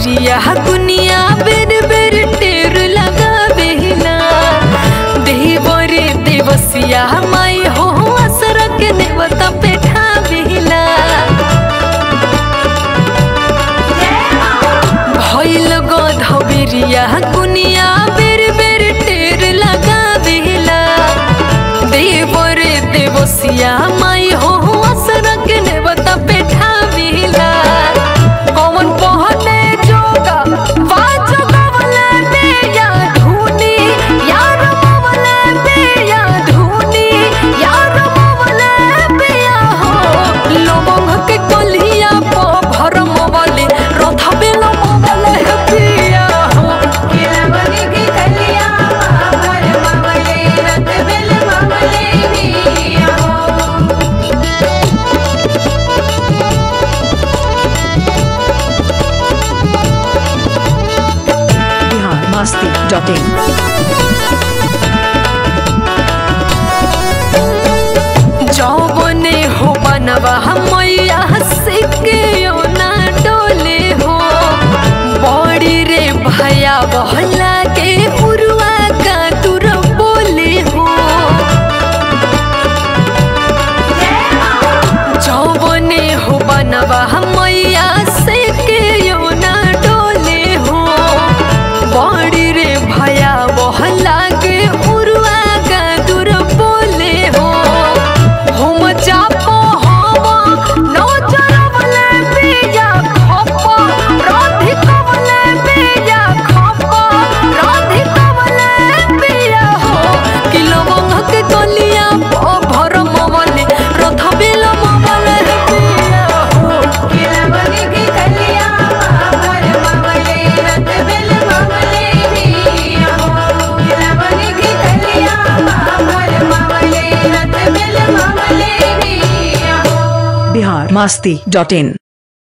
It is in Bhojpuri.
बेरिया दुनिया बेर बेर टेर लगावेला देवरे देवसिया माई हो असर के देवता पेठावेला भइल गध बेरिया दुनिया बेर बेर टेर लगावेला देवरे देवसिया माई हो असर के देवता पेठावेला कौन पहने जोगा वाजो गवले बेया धुनी यार मवले बेया धुनी यार मवले बेया हो लवंग के कलिया प भर मवले रथ बेल मवले बेया हो केलवनी की कलिया भर मवले रत बिल मवले बिया हो बिहार मस्ती डॉट इन जौवने हो बनवा मैया से के ना डोले हो बड़ी रे भया बहला के पुरुआ का तुर बोले हो जौवने हो बनवा मैया से के ना डोले हो बड़ी रे भया बहला के उरुआ का दूर बोले हो हम जापो हम नौजर वाले बेया खपो राधिक वाले बेया खपो राधिक वाले बेया हो किलो मंग के गलिया प भर मवले रथ बेल मवले बेया हो केलवनी की कलिया भर मवले रत बिल मवले बिया हो केलवनी की कलिया भर मवले रत बिल मवले बिया हो बिहार मस्ती डॉट इन